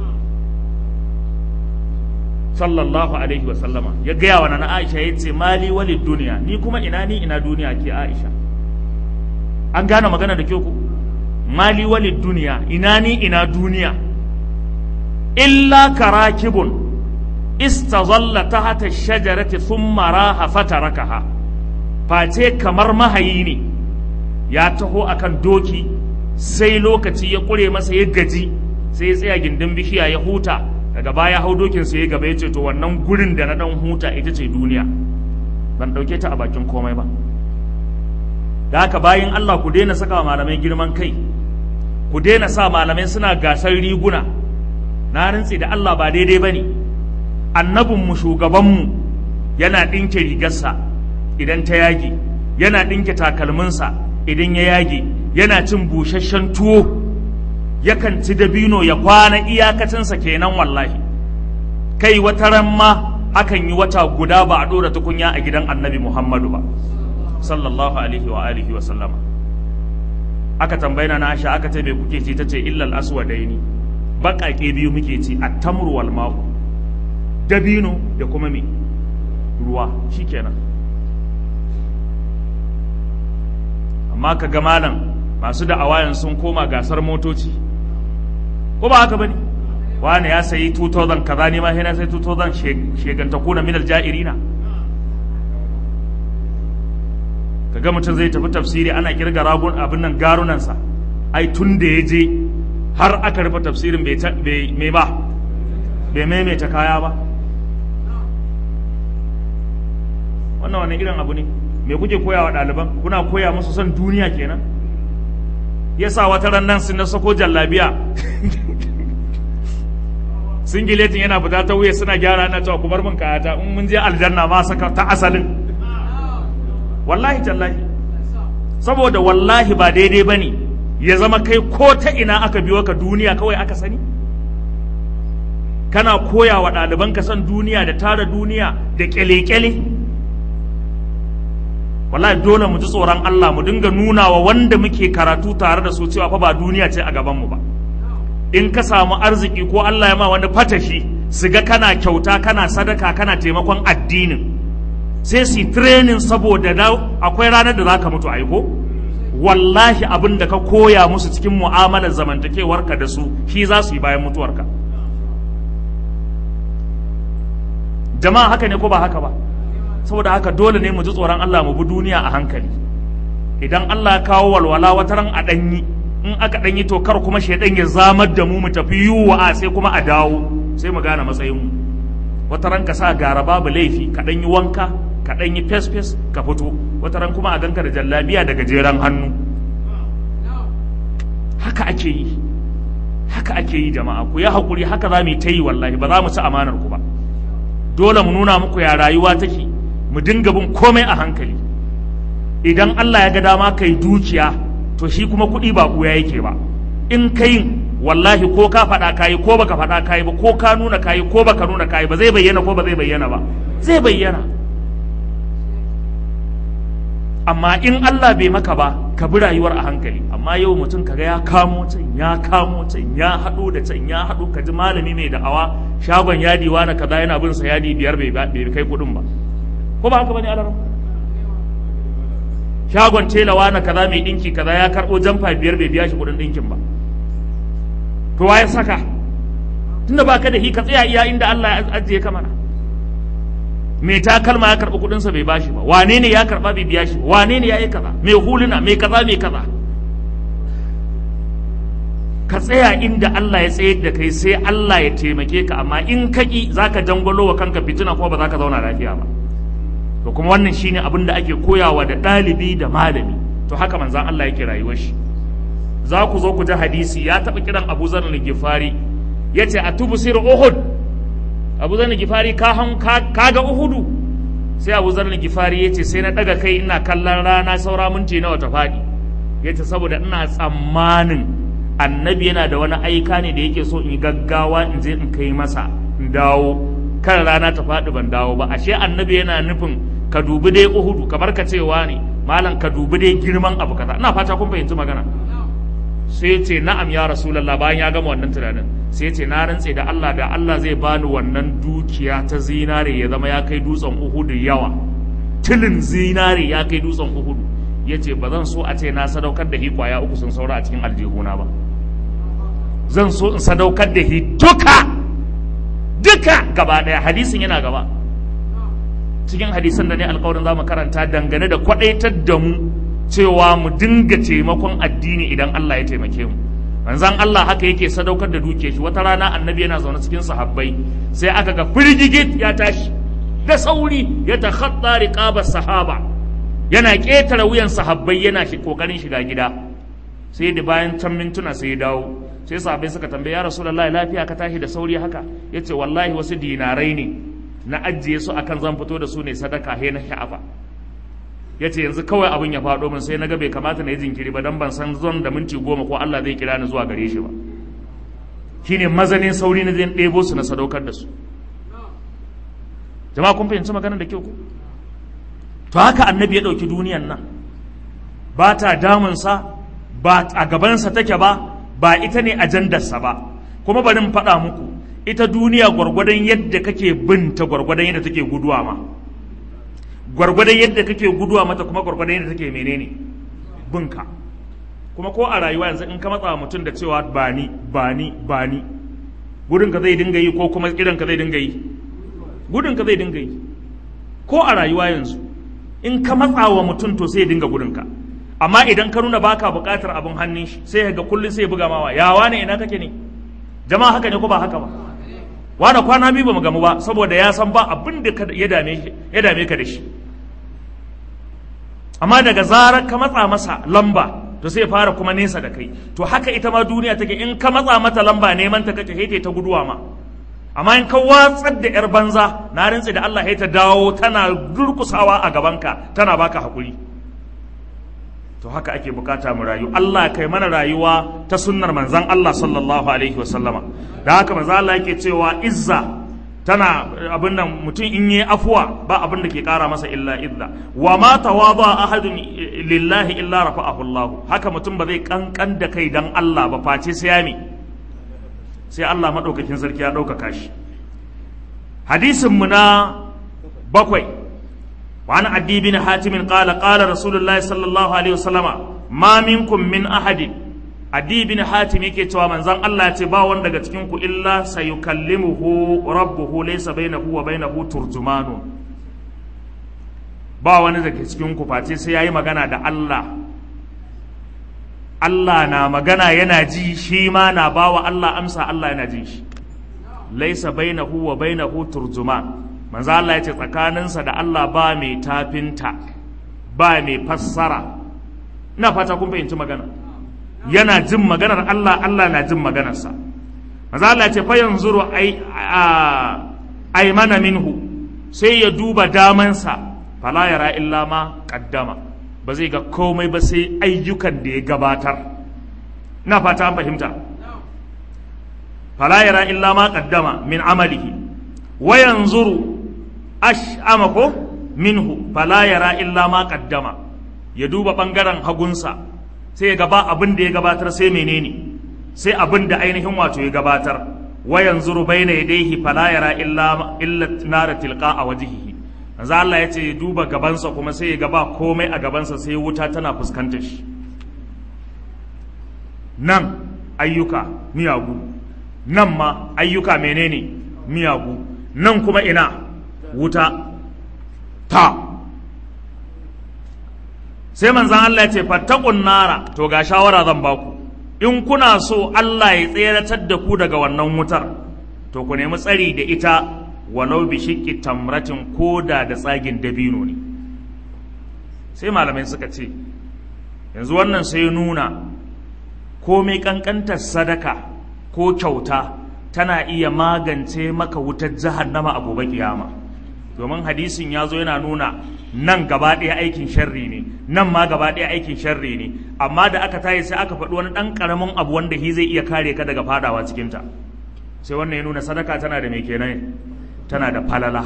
sallallahu alaihi wa sallama ya gaya wa nana Aisha ya ce mali wali duniya ni kuma ina ni ina duniya ke Aisha an gane magana da kyau ku mali wali duniya ina ni ina duniya illa karakibun istazalla tahta shajarati thumma raha fatarakaha face kamar mahayi ne ya taho akan doki sai lokaci ya kure masa ya gaji sai ya tsaya gindin bishiya ya huta daga baya hau dokin sai ya gaba ya ce to wannan gurin da na dan huta ita ce duniya ban dauke ta a bakin komai ba da haka bayan Allah ku daina saka wa malamai girman kai ku daina sa malamai suna gasar riguna na rintsi da Allah ba daidai ba ne annabinmu shugabanmu yana ɗinke rigarsa idan ta yage yana ɗinke takalminsa idan ya yage yana cin busasshen tuwo yakan ci dabino ya kwana iyakacinsa kenan wallahi kai wata ran ma akan yi wata guda ba a ɗora tukunya a gidan annabi muhammadu ba sallallahu alaihi wa alihi wa sallama aka tambayi na Aisha aka ce me kuke ci tace illal aswadaini baƙaƙe biyu muke ci at-tamru wal ma'u dabino da kuma me ruwa shikenan amma ka ga malam masu da'awayan sun koma gasar motoci ko ba haka bane wani ya sayi 2000 kaza ne ma sai na sai 2000 shegantakuna minal ja'irina kaga mutum zai tafi tafsiri ana kirga ragun abin nan garunansa ai tun da ya je har aka rufe tafsirin bai mai ba bai maimaita kaya ba wannan wani irin abu ne me kuke koya wa ɗaliban kuna koya musu son duniya kenan yasa wata ran nan sun na sako jallabiya singiletin yana fita ta wuya suna gyara na cewa ku bar min kayata in mun je aljanna ma saka ta asalin wallahi tallahi saboda wallahi ba daidai ba ne ya zama kai ko ta ina aka biyo ka duniya kawai aka sani kana koya wa ɗaliban ka san duniya da tara duniya da kyale-kyale wallahi dole mu ji tsoron Allah mu dinga nuna wa wanda muke karatu tare da su cewa fa ba duniya ce a gabanmu ba in ka samu arziki ko Allah ya ma wani fatashi su ga kana kyauta kana sadaka kana taimakon addinin sai su training saboda akwai ranar da za ka mutu aiko wallahi abin da ka koya musu cikin mu'amalar zamantakewarka da su shi za su yi bayan mutuwarka jama'a haka ne ko ba haka ba saboda haka dole ne mu ji tsoron Allah mu bi duniya a hankali idan Allah ya kawo walwala wata ran a danyi in aka danyi to kar kuma shaidan ya zamar da mu mu tafi yuwa sai kuma a dawo sai mu gane matsayin mu wata ran ka sa gara babu laifi ka dan yi wanka ka dan yi fes fes ka fito wata ran kuma a ganka da jallabiya da gajeren hannu haka ake yi haka ake yi jama'a ku yi hakuri haka za mu yi ta yi wallahi ba za mu ci amanar ku ba dole mu nuna muku ya rayuwa take mu dinga bin komai a hankali idan Allah ya ga dama kai dukiya to shi kuma kuɗi ba ɓuya yake ba in kai wallahi ko ka faɗa kayi ko baka faɗa kayi ba ko ka nuna kayi ko baka nuna kayi ba zai bayyana ko ba zai bayyana ba zai bayyana amma in Allah bai maka ba ka bi rayuwar a hankali amma yau mutum kaga ya kamo can ya kamo can ya haɗo da can ya haɗo ka ji malami mai da'awa shagon yadi na kaza yana bin sa yadi biyar bai kai kuɗin ba ko ba haka bane alaram shagon telawa na kaza mai ɗinki kaza ya karɓo jamfa biyar bai biya shi kuɗin ɗinkin ba to waye saka tunda baka da hi ka tsaya iya inda Allah ya ajiye ka mana mai takalma ya karɓi kuɗinsa bai bashi ba wane ne ya karɓa bai biya shi ba wane ne ya yi kaza mai huluna mai kaza mai kaza ka tsaya inda Allah ya tsayar da kai sai Allah ya taimake ka amma in ka ƙi za ka jangwalo wa kanka fitina kuma ba za ka zauna lafiya ba to kuma wannan shine abin da ake koyawa da ɗalibi da malami to haka manzan Allah yake rayuwar shi za ku zo ku ji hadisi ya taɓa kiran Abu Zar al-Ghifari yace atubsir Uhud Abu Zar al-Ghifari ka han ka ga Uhudu sai Abu Zar al-Ghifari yace sai na daga kai ina kallon rana saura minti nawa ta faɗi yace saboda ina tsammanin annabi yana da wani aika ne da yake so in gaggawa in je in kai masa in dawo kan rana ta faɗi ban dawo ba ashe annabi yana nufin ka dubi dai uhudu kamar ka cewa ne malam ka dubi dai girman abu kaza ina fata kun fahimci magana sai ce na'am ya rasulullah bayan ya gama wannan tunanin sai ce na rantse da Allah da Allah zai bani wannan dukiya ta zinare ya zama ya kai dutsen uhudu yawa tilin zinare ya kai dutsen uhudu ya ce ba zan so a ce na sadaukar da hikwaya uku sun saura a cikin aljihuna ba zan so in sadaukar da hi duka duka gaba daya hadisin yana gaba cikin hadisan da ne alkawarin za mu karanta dangane da kwadaitar da mu cewa mu dinga taimakon addini idan Allah ya taimake mu manzan Allah haka yake sadaukar da duke shi wata rana annabi yana zaune cikin sahabbai sai aka ga firgigit ya tashi da sauri ya takhatta riqaba sahaba yana ƙetare wuyan sahabbai yana shi kokarin shiga gida sai da bayan can mintuna sai ya dawo sai sahabbai suka tambaye ya rasulullahi lafiya ka tashi da sauri haka yace wallahi wasu dinarai ne na ajiye su akan zan fito da su ne sadaka he na sha'afa yace yanzu kawai abin ya faɗo min sai naga bai kamata na yi jinkiri ba dan ban san zon da minti goma ko Allah zai kira ni zuwa gare shi ba shine mazanin sauri na zai ɗebo su na sadaukar da su jama'a kun fahimci maganar da kyau ko to haka annabi ya ɗauki duniyan nan ba ta damunsa ba a gabansa take ba ba ita ne ajandarsa ba kuma bari in faɗa muku ita duniya gwargwadon yadda kake binta gwargwadon yadda take guduwa ma gwargwadon yadda kake guduwa mata kuma gwargwadon yadda take menene binka kuma ko a rayuwa yanzu in ka matsa mutum da cewa ba ni ba ni ba ni gudunka zai dinga yi ko kuma idanka zai dinga yi gudunka zai dinga yi ko a rayuwa yanzu in ka matsa wa mutum to sai ya dinga gudunka amma idan ka nuna baka buƙatar abin hannun shi sai ga kullum sai buga mawa yawa ne ina kake ne jama'a haka ne ko ba haka ba wani kwana biyu ba mu gamu ba saboda ya san ba abin da ya dame ya dame ka da shi amma daga zarar ka matsa masa lamba to sai fara kuma nesa da kai to haka ita ma duniya take in ka matsa mata lamba neman ta kake ta guduwa ma amma in ka watsar da yar banza na rantsi da Allah ya ta dawo tana durkusawa a gabanka tana baka hakuri to haka ake bukata mu rayu Allah kai mana rayuwa ta sunnar manzon Allah sallallahu alaihi wa sallama da haka manzon Allah yake cewa izza tana abin nan mutum in yi afuwa ba abin da ke kara masa illa izza wa ma tawada ahadun lillahi illa rafa'ahu Allah haka mutum ba zai kankan da kai dan Allah ba face sai ya mi sai Allah madaukakin sarki ya ɗaukaka shi hadisin mu na bakwai وعن عدي بن حاتم قال قال رسول الله صلى الله عليه وسلم ما منكم من أحد عدي بن حاتم yake cewa manzon Allah ya ce ba wanda daga cikin ku illa sayukallimuhu rabbuhu laysa bainahu wa bainahu turjumanun ba wani daga cikin ku face sai yayi magana da Allah Allah na magana yana ji shi ma na bawa Allah amsa Allah yana jin shi laysa bainahu wa bainahu turjuman manzo Allah ya ce tsakaninsa da Allah ba mai tafinta ba mai fassara ina fata kun fahimci magana yana jin maganar Allah Allah na jin maganarsa manzo Allah ya ce fa yanzuru ai ai mana minhu sai ya duba damansa fala yara illa ma qaddama ba zai ga komai ba sai ayyukan da ya gabatar ina fata an fahimta fala yara illa ma qaddama min amalihi wa yanzuru ash'ama ko minhu fala yara illa ma qaddama ya duba bangaren hagunsa sai ya gaba abin da ya gabatar sai menene sai abin da ainihin wato ya gabatar wa yanzuru baina yadayhi fala yara illa illa nara tilqa a wajhihi manzo Allah ya ce ya duba gabansa kuma sai ya gaba komai a gabansa sai wuta tana fuskantar shi nan ayyuka miyagu nan ma ayyuka menene miyagu nan kuma ina wuta ta sai manzan Allah ya ce fattakun nara to ga shawara zan baku in kuna so Allah ya tseratar da ku daga wannan wutar to ku nemi tsari da ita walau bi shiqqi tamratin koda da tsagin dabino ne sai malamai suka ce yanzu wannan sai nuna komai kankantar sadaka ko kyauta tana iya magance maka wutar jahannama a gobe kiyama domin hadisin ya zo yana nuna nan gaba ɗaya aikin sharri ne nan ma gaba ɗaya aikin sharri ne amma da aka tayi sai aka faɗi wani ɗan ƙaramin abu wanda shi zai iya kare ka daga fadawa cikinta sai wannan ya nuna sadaka tana da mai kenan tana da falala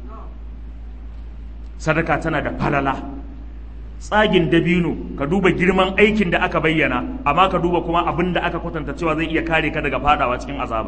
sadaka tana da falala tsagin dabino ka duba girman aikin da aka bayyana amma ka duba kuma abin da aka kwatanta cewa zai iya kare ka daga fadawa cikin azaba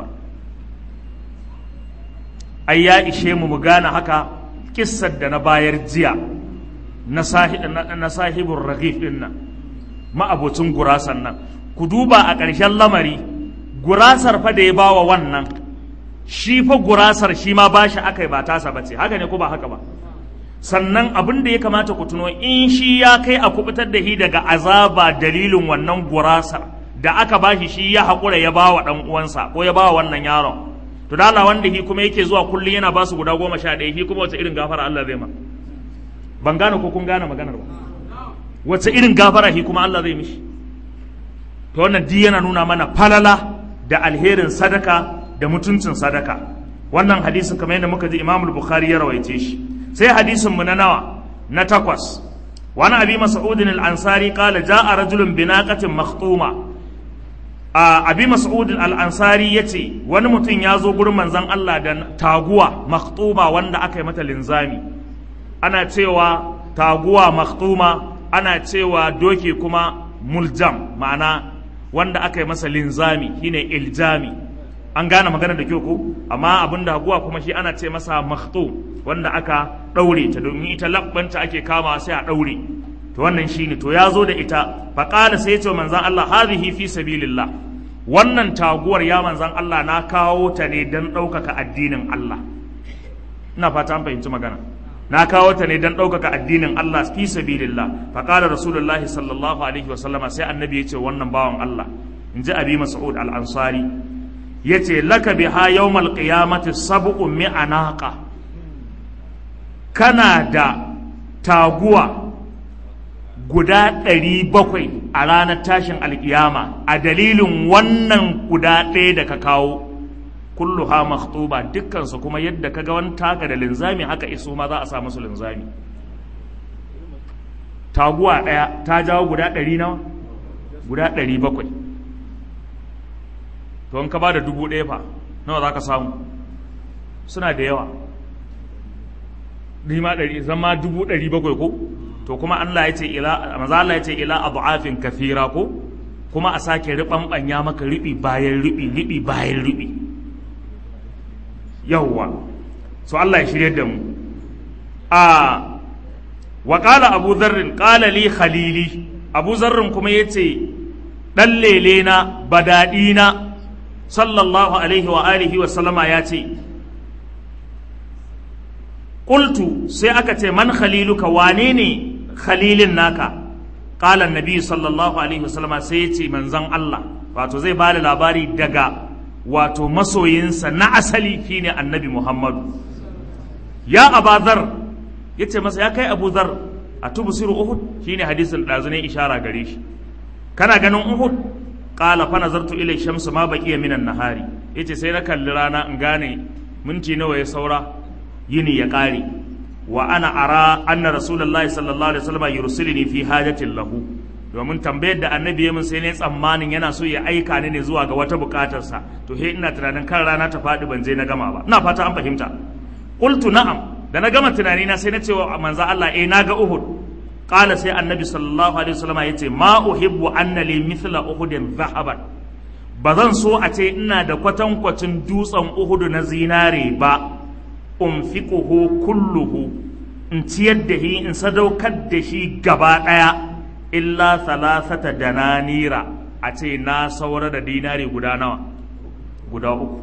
ai ya ishe mu mu gane haka kissar da na bayar jiya na sahibin raghif din nan ma'abocin gurasan nan ku duba a ƙarshen lamari gurasar fa da ya bawa wannan shi fa gurasar shi ma bashi aka yi ba tasa bace haka ne ko ba haka ba sannan abin da ya kamata ku tuno in shi ya kai a kubutar da shi daga azaba dalilin wannan gurasar da aka bashi shi ya haƙura ya bawa ɗan uwansa ko ya bawa wannan yaron to da Allah wanda shi kuma yake zuwa kullum yana basu guda goma sha ɗaya shi kuma wace irin gafara Allah zai ma ban gane ko kun gane maganar ba wace irin gafara shi kuma Allah zai mishi to wannan di yana nuna mana falala da alherin sadaka da mutuncin sadaka wannan hadisin kamar yadda muka ji Imam Bukhari ya rawaice shi sai hadisin mu na nawa na takwas wani abi mas'udin al-ansari qala ja'a rajulun binaqatin makhtuma a abi mas'ud al-ansari yace wani mutum ya zo gurin manzon Allah da taguwa makhtuma wanda aka yi mata linzami ana cewa taguwa makhtuma ana cewa doki kuma muljam ma'ana wanda aka yi masa linzami shine iljami an gane magana da kyau ko amma abin da haguwa kuma shi ana ce masa makhtum wanda aka daure ta domin ita labbanta ake kama sai a daure to wannan shine to ya zo da ita faqala sai ya ce manzon Allah hadhihi fi sabilillah wannan taguwar ya manzan Allah na kawo ta ne don ɗaukaka addinin Allah ina fata an fahimci magana na kawo ta ne don ɗaukaka addinin Allah fi sabilillah fa qala rasulullahi sallallahu alaihi wa sallama sai annabi ya ce wannan bawan Allah in ji abi mas'ud al-ansari yace laka biha yawmal qiyamati sab'u mi'a naqa kana da taguwa guda ɗari bakwai a ranar tashin alkiyama a dalilin wannan guda ɗaya da ka kawo kullu ha makhtuba dukkansu kuma yadda ka ga wani taka da linzami haka iso ma za a sa musu linzami taguwa ɗaya ta jawo guda ɗari nawa guda ɗari bakwai to in ka ba da dubu ɗaya fa nawa za ka samu suna da yawa ni ma ɗari zama dubu ɗari bakwai ko to kuma Allah ya ce ila maza Allah ya ce ila adu'afin kafira ko kuma a sake riɓanɓanya maka riɓi bayan riɓi riɓi bayan riɓi yawwa so Allah ya shirye da mu a wa qala abu dharrin qala li khalili abu zarrin kuma yace dan lele na badadi na sallallahu alaihi wa alihi wa sallama yace qultu sai aka ce man khaliluka wane ne khalilin naka qala annabi sallallahu alaihi wa sallama sai yace manzon Allah wato zai bada labari daga wato masoyinsa na asali shine annabi Muhammadu ya abazar yace masa ya kai Abu Zar a tubsiru Uhud shine hadisin dazu ne ishara gare shi kana ganin Uhud qala fa nazartu ila shamsu ma baqiya minan nahari yace sai na kalli rana in gane minti nawa ya saura yini ya kare wa ana ara anna rasulullahi sallallahu alaihi wasallam yursiluni fi hajatin lahu domin tambayar da annabi ya min sai ne tsammanin yana so ya aika ni ne zuwa ga wata bukatarsa to he ina tunanin kan rana ta faɗi ban je na gama ba ina fata an fahimta qultu na'am da na gama tunani na sai na ce wa manzo Allah eh naga Uhud qala sai annabi sallallahu alaihi wasallam yace ma uhibbu anna li mithla uhudin dhahaban ba zan so a ce ina da kwatankwacin dutsen Uhud na zinare ba unfiquhu kulluhu in ciyar da shi in sadaukar da shi gaba daya illa thalathata dananira a a ce na saura da dinari guda nawa guda uku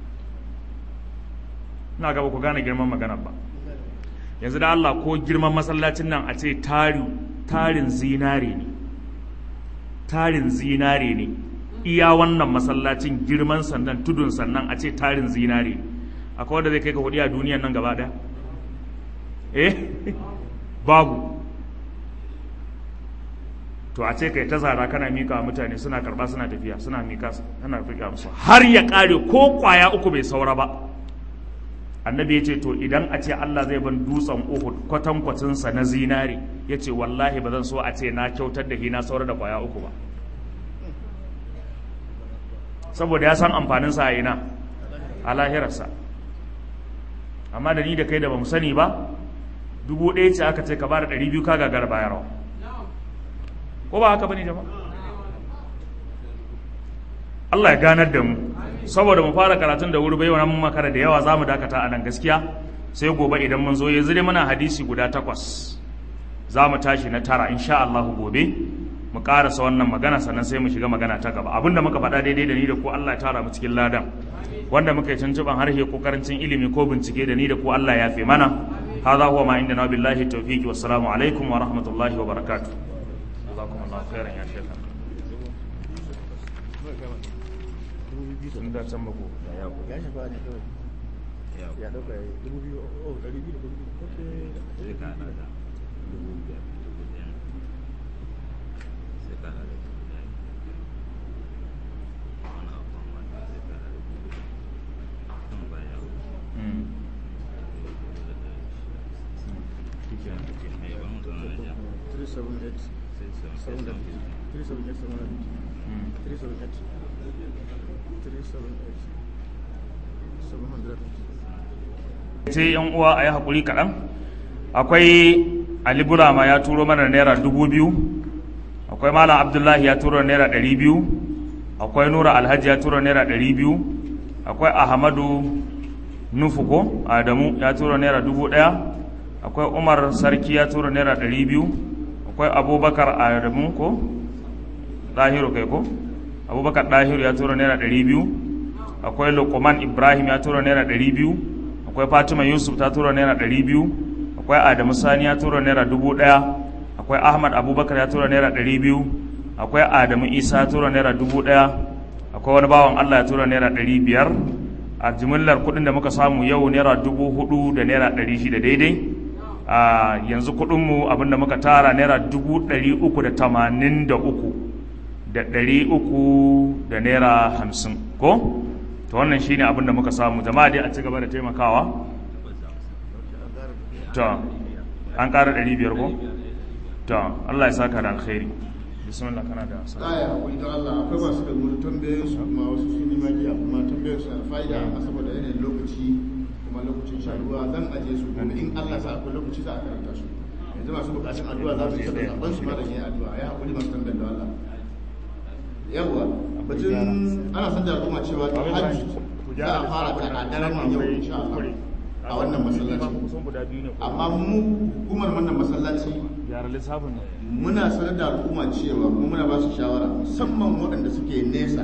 ina gaba ku gane girman magana ba yanzu da Allah ko girman masallacin nan a ce tarin zinare ne tarin zinare ne iya wannan masallacin girman sannan tudun sannan a ce tarin zinare ne akwai wanda zai kai ka hudi a duniyan nan gaba daya eh babu to a ce kai ta zara kana mika wa mutane suna karba suna tafiya suna mika suna fika musu har ya kare ko kwaya uku bai saura ba annabi ya ce to idan a ce Allah zai ban dutsen Uhud kwatankwacinsa na zinari ya ce wallahi ba zan so a ce na kyautar da hina saura da kwaya uku ba saboda ya san amfaninsa a ina a lahirarsa amma da ni da kai da ba mu sani ba dubu ɗaya ce aka ce ka bada ɗari biyu ka gagara bayarwa ko ba haka bane jama'a Allah ya ganar da mu saboda mu fara karatun da wuri bai mun makara da yawa za mu dakata a nan gaskiya sai gobe idan mun zo yanzu dai muna hadisi guda takwas za mu tashi na tara insha Allah gobe mu karasa wannan magana sannan sai mu shiga magana ta gaba abinda muka faɗa daidai da ni da ku Allah ya tara mu cikin ladan wanda muka yi tuntuban harshe ko karancin ilimi ko bincike da ni da ku Allah ya fi mana hadha huwa ma indana billahi tawfiqi wassalamu alaikum wa rahmatullahi wa barakatuh jazakumullahu khairan ya shekara sun da can bako ya shafa ne kawai ya dauka dubu biyu oh dari biyu da dubu biyu sai ka hada da dubu biyar dubu ɗaya sai ka hada da dubu ɗaya wani abu amma sai ka hada da dubu ɗaya kan baya Mm. mai ban mutum na ja 378 sai sai sai 378 Mm. 378 378 sai yan uwa a yi haƙuri kaɗan akwai ali burama ya turo mana naira dubu biyu akwai malam abdullahi ya turo naira ɗari biyu akwai nura alhaji ya turo naira ɗari biyu akwai ahmadu nufu ko adamu ya turo naira dubu ɗaya akwai umar sarki ya turo naira ɗari biyu akwai abubakar adamu ko ɗahiru kai ko abubakar ɗahiru ya turo naira ɗari biyu akwai lokoman ibrahim ya tura naira ɗari biyu akwai fatima yusuf ta tura naira ɗari biyu akwai adamu sani ya tura naira dubu ɗaya akwai ahmad abubakar ya tura naira ɗari biyu akwai adamu isa ya tura naira dubu ɗaya akwai wani bawan allah ya tura naira ɗari biyar a jimillar kuɗin da muka samu yau naira dubu hudu da naira ɗari shida daidai a yanzu kuɗinmu abinda muka tara naira dubu ɗari uku da tamanin da uku da ɗari uku da naira hamsin ko to wannan shine abin da muka samu jama'a dai a ci gaba da taimakawa to an ƙara ɗari biyar ko to Allah ya saka da alkhairi bismillah kana da sa aya akwai ta Allah akwai masu da gudu tambayoyin su kuma wasu sun yi magiya kuma tambayoyin su na fa'ida amma saboda yanayin lokaci kuma lokacin shan ruwa zan aje su kuma in Allah sa akwai lokaci za a karanta su yanzu masu bukatun addu'a za su yi saboda zaben su ma da yin addu'a ya haƙuri masu tambayar da Allah yawwa batun ana san da al'umma cewa hajji za a fara ta a daren nan yau insha Allah a wannan masallaci kusan guda biyu ne amma mu hukumar wannan masallaci gyara lissafin nan muna sanar da al'umma cewa kuma muna ba su shawara musamman waɗanda suke nesa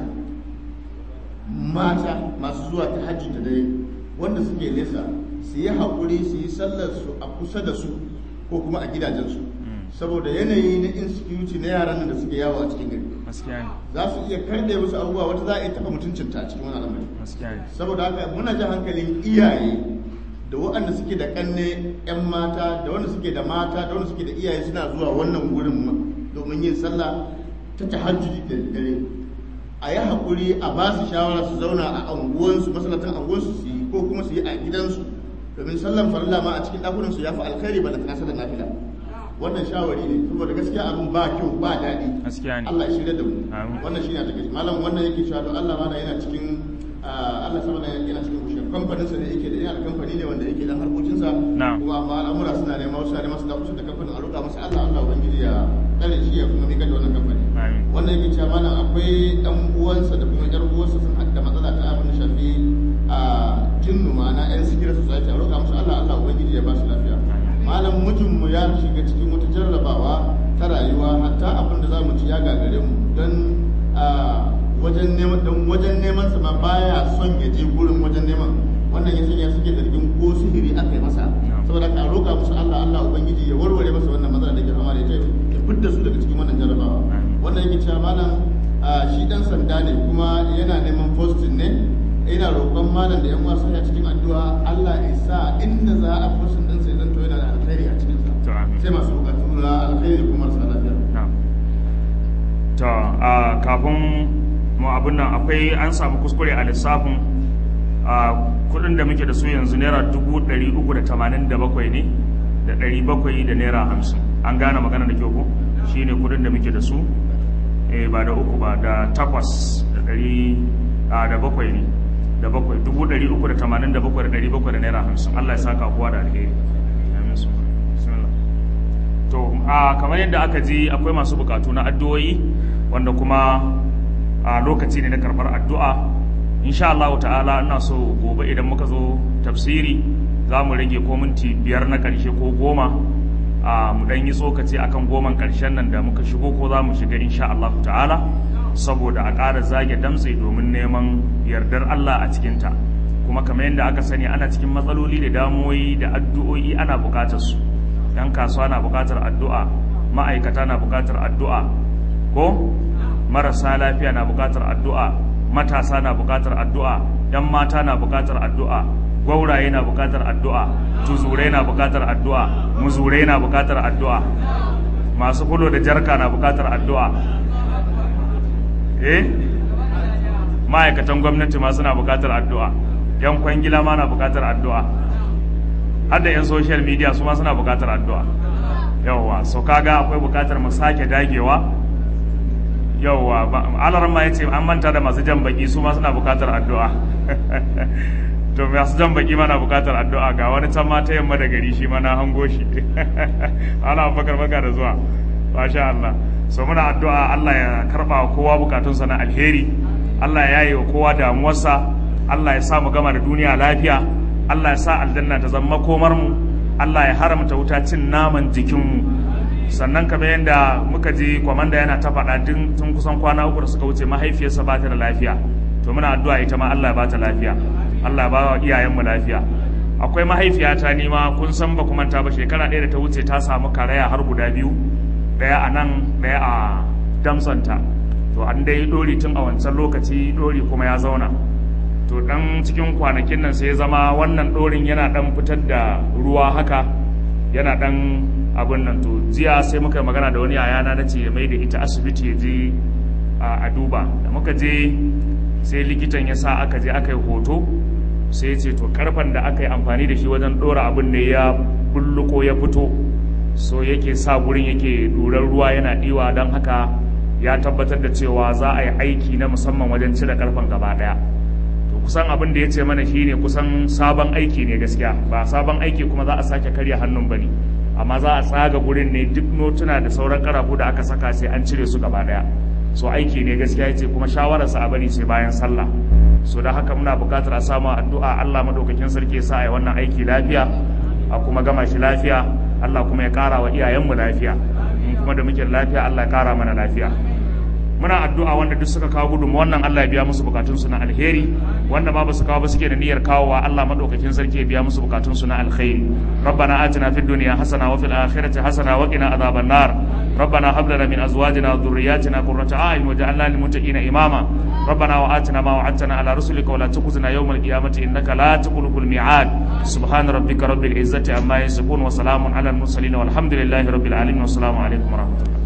mata masu zuwa ta hajji da dare wanda suke nesa su yi haƙuri su yi sallar su a kusa da su ko kuma a gidajensu saboda yanayi na insecurity na yaran nan da suke yawo a cikin gari gaskiya ne za su iya karɗe musu abubuwa wata za a iya taɓa mutuncinta a cikin wani al'amari gaskiya ne saboda haka muna jan hankalin iyaye da waɗanda suke da ƙanne 'yan mata da wanda suke da mata da wanda suke da iyaye suna zuwa wannan wurin domin yin sallah ta tahajjudi da dare a yi haƙuri a ba su shawara su zauna a anguwansu masallatan anguwansu su yi ko kuma su yi a gidansu domin sallan farilla ma a cikin ɗakunan su ya fi alkhairi ba da tana sallan nafila wannan shawari ne saboda gaskiya abin ba kyau ba daɗi gaskiya ne Allah ya shirya da mu Amin. wannan shine a take malam wannan yake cewa don Allah mana yana cikin ah, Allah sama da yana cikin kushe kamfanin sa ne yake da yana da kamfani ne wanda yake dan harkokin sa Na'am. kuma amma al'amura suna nema wasu ne masu da kusa da kamfanin a roƙa masa Allah Allah ubangiji ya tsare shi ya kuma mika da wannan kamfani Amin. wannan yake cewa malam akwai dan uwansa da kuma yar uwansa sun haɗa matsala ta abin da shafi a jinnu ma'ana yan sigira society a roƙa musu Allah Allah ubangiji ya ba su lafiya malam mijinmu ya shiga cikin wata jarrabawa ta rayuwa hatta abin da za mu ci ya gagare mu don a wajen neman dan wajen neman sa ma baya son ya je gurin wajen neman wannan ya sanya suke zargin ko sihiri aka yi masa saboda ka roƙa musu Allah Allah ubangiji ya warware masa wannan matsala da ke fama da ita ya fidda su daga cikin wannan jarabawa wannan yake cewa malam a shi dan sanda ne kuma yana neman posting ne ina roƙon malam da yan uwa sai cikin addu'a Allah ya sa inda za a posting din sai zan to yana da alkhairi a cikin sa To, amin. sai masu bukatu na alkhairi kuma marasa lafiya Na'am. To, a kafin mu abin nan akwai an samu kuskure a lissafin a kudin da muke da su yanzu naira dubu ɗari uku da tamanin da bakwai ne da ɗari bakwai da naira hamsin an gane magana da kyau ko shi ne kudin da muke da su eh ba da uku ba da takwas da ɗari a da bakwai ne da bakwai dubu ɗari uku da tamanin da bakwai da ɗari bakwai da naira hamsin Allah ya saka kowa da alheri amin su bismillah to a kamar yadda aka ji akwai masu bukatu na addu'o'i wanda kuma a lokaci ne na karɓar addu'a insha Allah ta'ala ina so gobe idan muka zo tafsiri za mu rage ko minti biyar na ƙarshe ko goma a mu ɗan yi tsokaci akan goman ƙarshen nan da muka shigo ko za mu shiga insha Allah ta'ala saboda a ƙara zage damtse domin neman yardar Allah a cikinta kuma kamar yadda aka sani ana cikin matsaloli da damuwoyi da addu'o'i ana buƙatar su yan kasuwa na buƙatar addu'a ma'aikata na buƙatar addu'a ko marasa lafiya na buƙatar addu'a matasa na buƙatar addu'a yan mata na buƙatar addu'a gwauraye na buƙatar addu'a tuzurai na buƙatar addu'a muzurai na buƙatar addu'a masu kulo da jarka na buƙatar addu'a eh ma'aikatan gwamnati ma suna buƙatar addu'a yan kwangila ma na buƙatar addu'a har da 'yan social media su ma suna buƙatar addu'a yawwa so kaga akwai buƙatar mu sake dagewa yawwa alaran ma ya ce an manta da masu jan baki su ma suna buƙatar addu'a to masu jan baki mana buƙatar addu'a ga wani can ma ta yamma da gari shi ma na hango shi ana bakar baka da zuwa masha Allah so muna addu'a Allah ya karba wa kowa bukatunsa na alheri Allah ya yi wa kowa damuwarsa Allah ya sa mu gama da duniya lafiya Allah ya sa aljanna ta zama komar mu Allah ya haramta wuta cin naman jikinmu sannan kamar yadda muka ji kwamanda yana ta faɗa tun tun kusan kwana uku da suka wuce mahaifiyarsa ba ta da lafiya to muna addu'a ita ma Allah ya ba ta lafiya Allah ya ba wa iyayenmu lafiya akwai mahaifiyata ni ma kun san ba kuma ta ba shekara ɗaya da ta wuce ta samu karaya har guda biyu ɗaya a nan ɗaya a damsanta to an dai ɗori tun a wancan lokaci ɗori kuma ya zauna to dan cikin kwanakin nan sai ya zama wannan ɗorin yana dan fitar da ruwa haka yana dan abin nan to jiya sai muka yi magana da wani yayana na ce ya mai da ita asibiti ya je a duba da muka je sai likitan ya sa aka je aka yi hoto sai ya ce to karfan da aka yi amfani da shi wajen ɗora abin ne ya bulluko ya fito so yake sa gurin yake ɗurar ruwa yana ɗiwa don haka ya tabbatar da cewa za a yi aiki na musamman wajen cire karfan gaba ɗaya kusan abin da ya ce mana shine kusan sabon aiki ne gaskiya ba sabon aiki kuma za a sake karya hannun bane amma za a tsaga gurin ne duk notuna da sauran karafu da aka saka sai an cire su gaba daya so aiki ne gaskiya yace kuma shawararsa a bari sai bayan sallah so da haka muna buƙatar a samu addu'a Allah madaukakin sarki ya sa a yi wannan aiki lafiya a kuma gama shi lafiya Allah kuma ya ƙara wa iyayenmu lafiya in kuma da muke lafiya Allah ya ƙara mana lafiya muna addu'a wanda duk suka kawo gudunmu wannan Allah ya biya musu bukatunsu na alheri wanda ma basu kawo ba suke da niyyar kawowa Allah madaukakin sarki ya biya musu bukatunsu na alkhairi rabbana atina fid dunya hasana wa fil akhirati hasana wa qina adhaban nar rabbana hab lana min azwajina wa dhurriyyatina qurrata a'yun waj'alna lil muttaqina imama rabbana wa atina ma wa'adtana ala rusulika wa la tukhzina yawmal qiyamati innaka la tukhliqul mi'ad subhana rabbika rabbil izzati amma yasifun wa salamun ala al mursalin walhamdulillahi rabbil alamin wa assalamu alaikum wa rahmatullahi